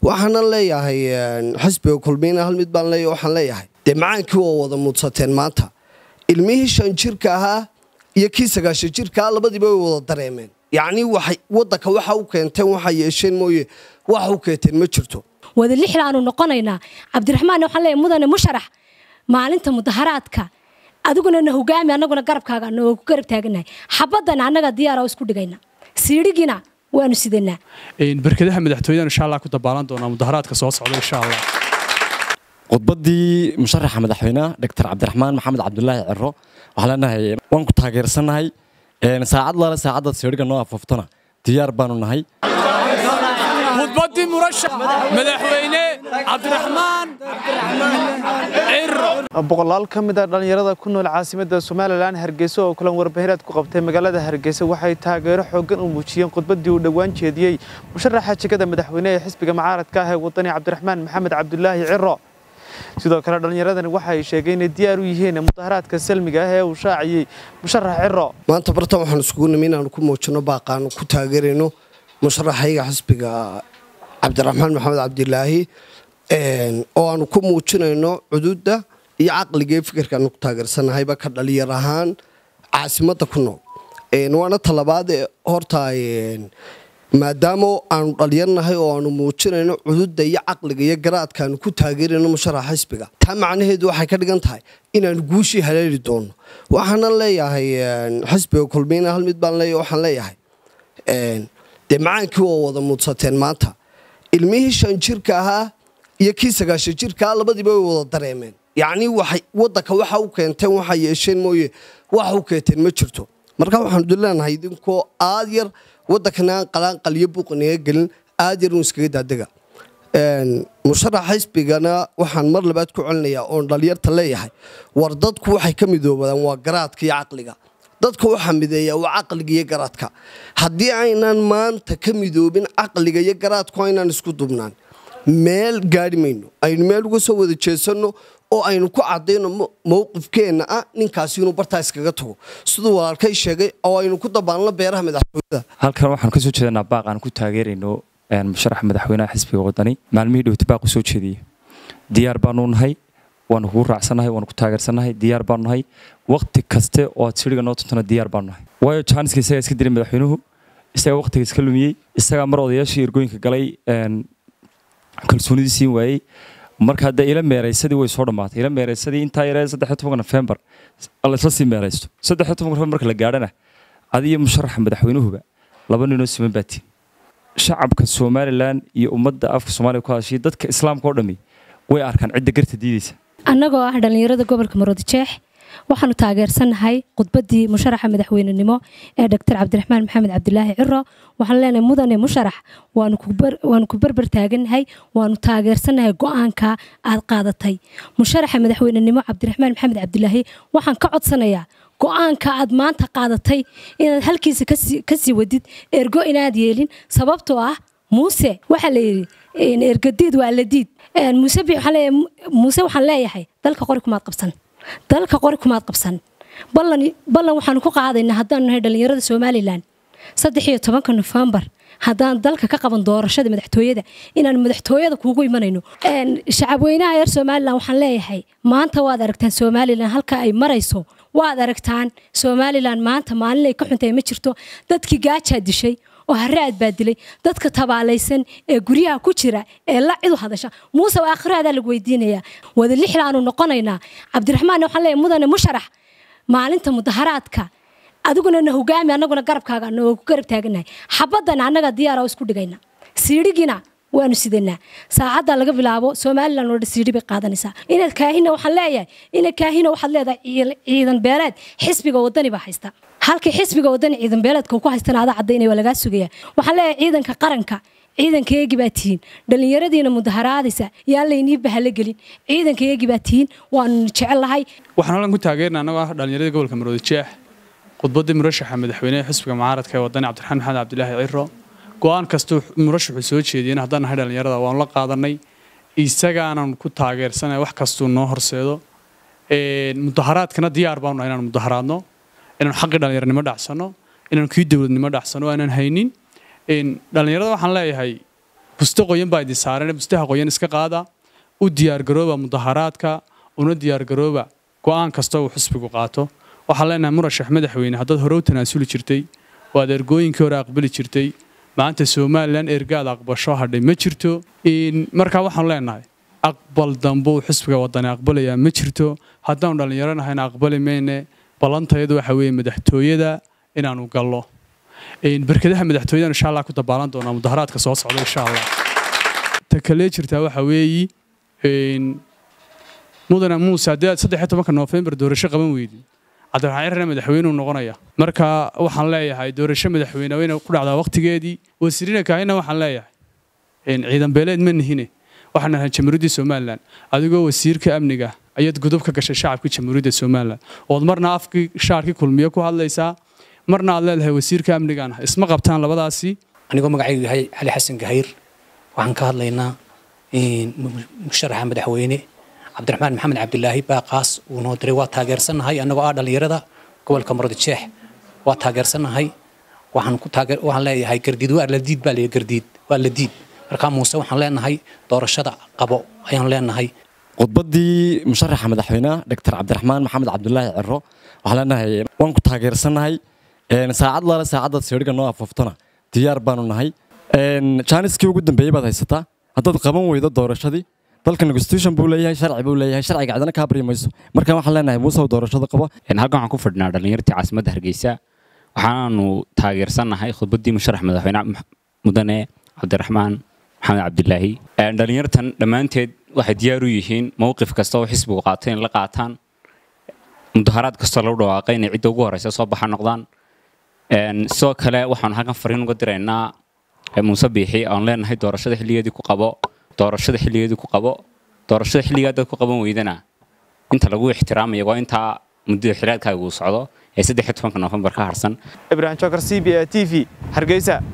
waxaanan leeyahay xisbiga kulmiyna hal mid baan leeyahay waxaan leeyahay dee macaankii waa wada muudsateen maanta ilmihii shan jirka ahaa iyo kii sagaashan jirkaa labadiiba way wada dareemeen yacnii waxay waddanka waxa u keenteen waxa yeesheen mooye waxa u keenteen ma jirto wada lixda aanu noqonaynaa cabdiraxmaan waxaan leeyahay mudane musharax maalinta mudaharaadka adiguna na hogaami annaguna garabkaaga noogu garab taaganahay xabadana annaga diyaara isku dhigayna siidhigina waanu sidanaa barkadaha madaxtooyadan insha allah ku dabaalan doonaa mudaharaadka soo socda insha allah khudbaddii musharaxa madaxweynaha doctor cabdiraxmaan maxamed cabdulaahi ciro waxaan leenahay waan ku taageersannahay saacad lale saacaddaad siidhiga noo afooftona diyaar baanu nahay khudbaddii murashax madaxweyne cabdiraxmaan ciro boqolaal ka mid a dhallinyarada ku nool caasimadda somalilan hargeysa oo kulan warbaahineed ku qabtay magaalada hargeysa waxay taageero xooggan u muujiyeen khudbaddii uu dhowaan jeediyey musharaxa jegada madaxweyne ee xisbiga mucaaradka ah ee wadani cabdiraxmaan maxamed cabdulaahi ciro sidoo kale dhallinyaradani waxay sheegeen inay diyaar u yihiin mudaharaadka salmiga ah ee uu shaaciyey musharax ciro maanta bartan waxaan iskugu nimi inaanu ku muujino baaqaanu ku taageerayno musharaxayga xisbiga cabdiraxmaan maxamed cabdilaahi oo aanu ku muujinayno cududa iyo caqliga ee fikirkaanu ku taageersanahayba ka dhalinyar ahaan caasimadda ku nool waana talabaad horta maadaama aanu dhalyarnahay oo aanu muujinayno cududa iyo caqliga iyo garaadkaanu ku taageerayno musharaxa xisbiga taa macnaheedu waxay ka dhigan tahay inaanu guushii haleeli doono waxaanan leeyahay xisbiga kulmiyna hal mid baan leeyahay waxaan leeyahay dee macaankii waa wada muudsateen maanta ilmihii shan jirka ahaa iyo kii sagaashan jirkaa labadiiba way wada dareemeen yacnii waxay waddanka waxa u keenteen waxa yeesheen mooye waxa u keenteen ma jirto marka waxaanu duleenahay idinkoo aad yar waddankana aan qalaanqaliyo buuqinaga gelin aad yar uun iskaga daadega musharax xisbigana waxaan mar labaad ku celinayaa oon dhalinyarta leeyahay war dadku waxay ka midoobadaan waa garaadka iyo caqliga dadka waxaa mideeya waa caqliga iyo garaadka haddii aynaan maanta ka midoobin caqliga iyo garaadku aynaan isku dubnaan meel gaari mayno aynu meel uga soo wada jeesanno oo aynu ku cadayno mowqifkeenna ah ninkaasi inuu bartaa iskaga tago siduu walaalkay sheegay oo aynu ku dabaalno beeraha madaxtooyada halkan waxaan kasoo jeedanaa baaq aan ku taageerayno musharaxa madaxweynaha xisbiga wadani maalmihii dhowti baaq u soo jeediyey diyaar baanu nahay waanu kugu raacsannahay waanu ku taageersannahay diyaar baanu nahay waqti kaste oo aad siriga noo tuntana diyaar baanu nahay waayo jaaniska isagaa iska diray madaxweynuhu isagaa waqtiga iska lumiyey isagaa mar odayaashii ergooyinka galay kalsoonidii siin waayey marka hadda ila meeraysadii way soo dhammaatay ila meeraysadii intaa yaree saddex tobanka nofembar laysla sii meeraysto saddex tobanka nofembar marka la gaadhana adiyo musharaxa madaxweynuhuba laba ninoo siman baatiin shacabka somalilan iyo ummadda afka soomaaliya ku hadashay dadka islaamka oo dhammi way arkaan cidda garta diidaysa annagoo ah dhallinyarada gobolka maroodijeex waxaanu taageersannahay khudbaddii musharaxa madaxweynenimo ee doctor cabdiraxmaan maxamed cabdilaahi ciro waxaan leenahay mudane musharax waanu ku berber taagannahay waanu taageersannahay go-aanka aad qaadatay musharaxa madaxweynenimo cabdiraxmaan maxamed cabdilaahi waxaan ka codsanayaa go-aanka aad maanta qaadatay inaad halkiisa kasii wadid ergo inaad yeelin sababtoo ah muuse waxaa layidhi ergadiid waa ladiid muuse waxaan leeyahay dalka qori kumaad qabsan dalka qori kumaad qabsan ballan waxaanu ku qaadaynaa haddaanu nahay dhallinyarada somalilan saddex iyo tobanka nofembar haddaan dalka ka qaban doorashada madaxtooyada inaan madaxtooyada kuugu imanayno shacabweynaha reer somalilan waxaan leeyahay maanta waad aragtaan somalilan halka ay marayso waad aragtaan somalilan maanta maalin ay ka xuntahay ma jirto dadkii gaajaa dishay oo haraad baa dilay dadka tabaalaysan ee guryaha ku jira ee la cidu hadasha muuse waa akhiraadaa lagu weydiinayaa wada lixda aanu noqonaynaa cabdiraxmaan waxaan leeyahay mudane musharax maalinta mudaharaadka adiguna na hogaami annaguna garabkaaga noogu garab taaganahay xabadana annaga diyaara isku dhigayna siidhigina waanu sidanaa saacadda laga bilaabo somalilan oo dhan siidhi bay qaadanaysaa inaad kaahina waxaan leeyahay inaad kaahina waxaad leedahay ciidan beeleed xisbiga wadani baa haysta halkii xisbiga wadani ciidan beeleedka ku haystana adaa cadaynaya waa lagaa sugaya waxaan leeyahay ciidanka qaranka ciidanka eegi baa tihiin dhallinyaradiina mudaharaadaysa yaan laynii bahalo gelin ciidanka eegi baa tihiin waanu jecel lahay waxaan halkan ku taageerna annagoo ah dhallinyaradii gobolka maroodijeex khudbaddii murashaxa madaxweyneha xisbiga mucaaradka ee wadani cabdiraxmaan maxamed cabdilaahi ciro go-aan kastuu murashaxu soo jeediyeen haddaan nahay dhallinyarada waanu la qaadanay isagaanan ku taageersanay wax kastuu noo horseedo mudaharaadkana diyaar baanu nahay inaan mudaharaadno inaanu xaqii dhallinyaranimo dhacsano inaanu kii dowladnimo dhacsano aanan haynin dhallinyarada waxaan leeyahay buste qoyan baa idin saaran bustaha qoyan iska qaada u diyaargarooba mudaharaadka una diyaargarooba go'aan kasta uu xisbigu qaato waxaan leenahay murashax madaxweyne haddaad hore u tanaasuli jirtay oo aad ergooyinkii hore aqbali jirtay maanta somalilan ergaad aqbasho hadhay ma jirto markaa waxaan leenahay aqbal dambe uu xisbiga wadani aqbalayaa ma jirto haddaanu dhallinyaro nahayna aqbali mayne ballantayadu waxa weeye madaxtooyada inaanu gallo barkadaha madaxtooyada insha allah ku dabaalan doonaa mudaharaadka soo socda insha allah ta kale jirtaa waxa weeyi mudane muuse haddii aad saddex iyo tobanka noofembar doorasho qaban weydid cabdiraxmaan cirrana madaxweyneu noqonaya marka waxaan leeyahay doorasho madaxweyne wayna ku dhacdaa waqtigeedii wasiirina kaahina waxaan leeyahay ciidan beeleed ma nihine waxaan nahay jamhuuriyaddii somalilan adigoo wasiirka amniga ayaad gudub ka gashay shacabkii jamhuuriyadda somalilan ood marna afkii shaarkii kulmiye ku hadlaysaa marna aad leedahay wasiirka amnigan isma qabtaan labadaasi anigoo magacaygu yahay cali xasan gahayr waxaan ka hadlaynaa musharaxa madaxweyne cabdiraxmaan maxamed cabdilaahi baaqaas uu noo diray waa taageersannahay annagoo ah dhallinyarada gobolka muradjeex waa taageersannahay waxaan ku taageer waxaan leeyahay gardiid waa la diid baa leeyahay gardiid waa la diid markaa muuse waxaan leenahay doorashada qabo ayaan leenahay khudbaddii musharaxa madaxweynaha doctor cabdiraxmaan maxamed cabdulaahi ciro waxaan leenahay waan ku taageersannahay saacad lale saacaddaad seedhiga noo afuuftana diyaar baanu nahay jaaniskii ugu dambeeyey baad haysataa haddaad qaban weydo doorashadii dalka constitution buu leeyahay sharci buu leeyahay sharciga cidna kaa baryi mayso marka waxaan leenahay muusew doorashada qabo halkan waxaan ku fadhinaa dhallinyartii caasimadda hargeysa waxaanu taageersannahay khudbaddii musharax madaxweyne mudane cabdiraxmaan maxamed cabdilaahi dhallinyartan dhammaanteed waxay diyaar u yihiin mowqif kasta oo xisbigu qaatay in la qaataan mudaharaad kastoo lagu dhawaaqay inay cidda ugu horeysa soo baxa noqdaan sidoo kale waxaanu halkan fariin uga diraynaa muuse biixi aan leenahay doorashada xilligeedii ku qabo doorashada xilligeedii ku qabo doorashada xilligaa dad ku qaban weydana inta lagu ixtiraamaya waa intaa muddada xiliyaadkaaga uu socdo ee saddex iyo tobanka noofembar ka harsan ibrahim jokar c b a t v hargeysa